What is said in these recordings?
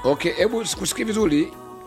Okay, hebu sikusikii vizuri.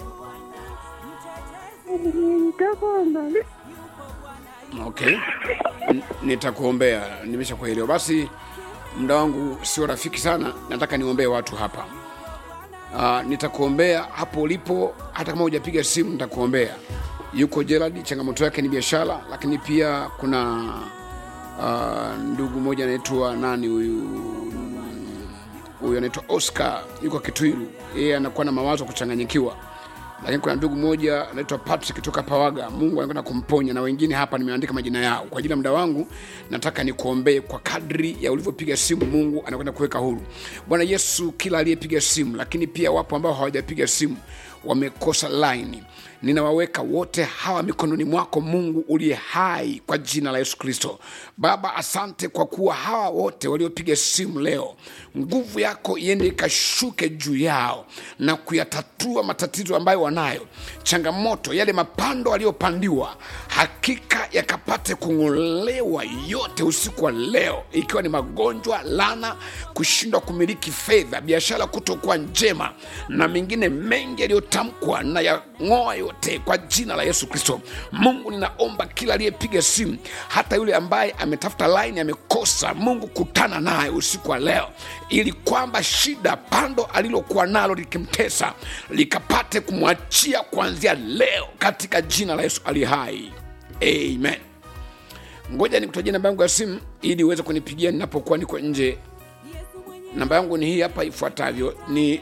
Nitakuomba. Okay, N- nitakuombea, nimeshakuelewa. Basi muda wangu sio rafiki sana, nataka niombee watu hapa. Uh, nitakuombea hapo ulipo, hata kama hujapiga simu nitakuombea. Yuko Gerald, changamoto yake ni biashara, lakini pia kuna uh, ndugu mmoja anaitwa nani huyu huyu anaitwa Oscar, yuko Kitwiru, yeye anakuwa na mawazo ya kuchanganyikiwa lakini kuna ndugu mmoja anaitwa Patrick kutoka Pawaga. Mungu anakwenda kumponya, na wengine hapa nimeandika majina yao. Kwa ajili ya muda wangu, nataka nikuombee kwa kadri ya ulivyopiga simu. Mungu anakwenda kuweka huru. Bwana Yesu, kila aliyepiga simu, lakini pia wapo ambao hawajapiga simu wamekosa laini, ninawaweka wote hawa mikononi mwako Mungu uliye hai, kwa jina la Yesu Kristo. Baba, asante kwa kuwa hawa wote waliopiga simu leo, nguvu yako iende ikashuke juu yao na kuyatatua matatizo ambayo wanayo, changamoto, yale mapando aliyopandiwa, hakika yakapate kung'olewa yote usiku wa leo, ikiwa ni magonjwa, lana, kushindwa kumiliki fedha, biashara kutokuwa njema na mengine mengi yaliyotamkwa na yang'oa yote kwa jina la Yesu Kristo. Mungu, ninaomba kila aliyepiga simu, hata yule ambaye ametafuta laini amekosa, Mungu kutana naye usiku wa leo, ili kwamba shida pando alilokuwa nalo likimtesa likapate kumwachia kuanzia leo katika jina la Yesu ali hai, amen. Ngoja nikutajia namba yangu ya simu ili uweze kunipigia ninapokuwa niko nje. Namba yangu ni hii hapa ifuatavyo, ni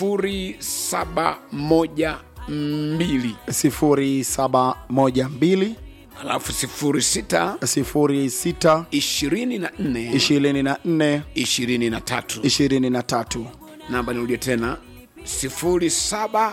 0712 0712 alafu 06 06 24 24 23. 23 Namba nirudie tena 0712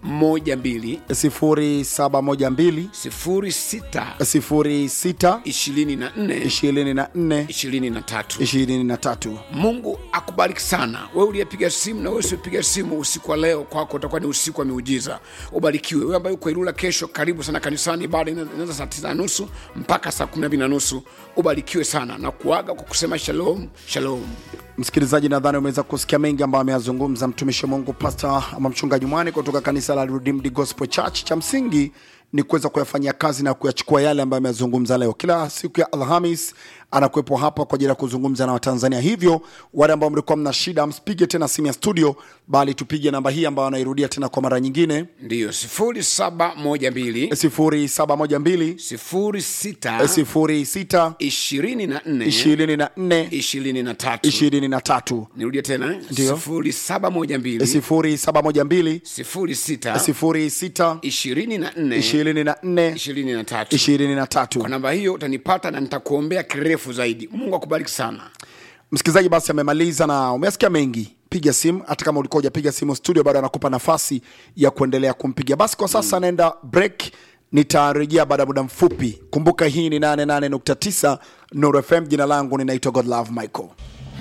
0712 06 06 24 24 23. 23 Mungu akubariki sana wewe uliyepiga simu na wewe usiopiga simu. Usiku wa leo kwako utakuwa ni usiku wa miujiza. Ubarikiwe wewe ambaye uko Ilula. Kesho karibu sana kanisani, ibada ina- inaanza saa tisa na nusu mpaka saa kumi na mbili na nusu. Ubarikiwe sana na kuaga kwa kusema shalom shalom. msikilizaji nadhani umeweza kusikia mengi ambayo ameyazungumza mtumishi wa mungu pasta ama mchungaji mwani kutoka kanisa la Redeemed Gospel Church cha msingi ni kuweza kuyafanyia kazi na kuyachukua yale ambayo ameyazungumza leo kila siku ya alhamis anakuwepo hapa kwa ajili ya kuzungumza na watanzania hivyo wale ambao mlikuwa mna shida msipige tena simu ya studio bali tupige namba hii ambayo anairudia tena kwa mara nyingine Ndiyo sifuri saba moja mbili 0712 sifuri sita 06 ishirini na nne 24 ishirini na tatu. 23 Nirudie tena eh? Ndiyo. sifuri saba moja mbili 0712 sifuri sita 06 ishirini na nne 24 ishirini na tatu. 23 Kwa namba hiyo utanipata na nitakuombea kirefu zaidi. Mungu akubariki sana. msikilizaji basi amemaliza na umesikia mengi piga simu hata kama ulikuwa hujapiga simu studio bado anakupa nafasi ya kuendelea kumpiga basi kwa sasa anaenda break nitarejea baada ya muda mfupi kumbuka hii ni 88.9 Nuru fm jina langu ninaitwa godlove michael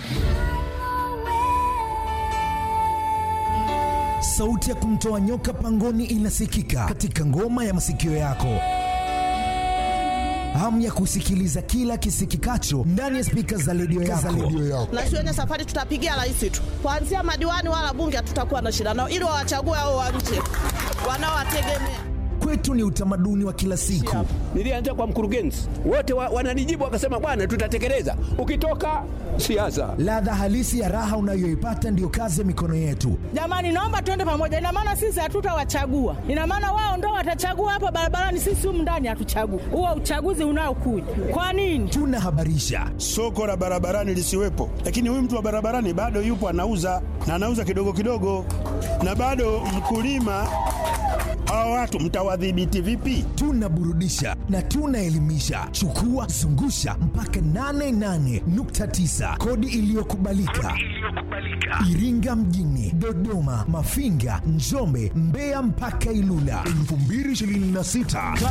sauti ya kumtoa nyoka pangoni inasikika katika ngoma ya masikio yako hamu ya kusikiliza kila kisikikacho ndani ya spika za redio yako. na shuleni safari tutapigia rais tu, kuanzia madiwani wala bunge hatutakuwa na shida nao, ili wawachague hao wa nje wanaowategemea. Kwetu ni utamaduni wa kila siku. Nilianza kwa mkurugenzi, wote wa, wananijibu wakasema, bwana, tutatekeleza. Ukitoka siasa, Ladha halisi ya raha unayoipata ndiyo kazi ya mikono yetu. Jamani, naomba tuende pamoja. Ina maana sisi hatutawachagua, ina maana wao ndo watachagua hapa barabarani, sisi humu ndani hatuchagui. Huo uchaguzi unaokuja kwa nini? Tunahabarisha, soko la barabarani lisiwepo, lakini huyu mtu wa barabarani bado yupo anauza na anauza kidogo kidogo, na bado mkulima. Hawa watu mtawadhibiti vipi? tunaburudisha na tunaelimisha. Chukua zungusha mpaka 88.9 kodi iliyokubalika Iringa mjini, Dodoma, Mafinga, Njombe, Mbeya mpaka Ilula 2026.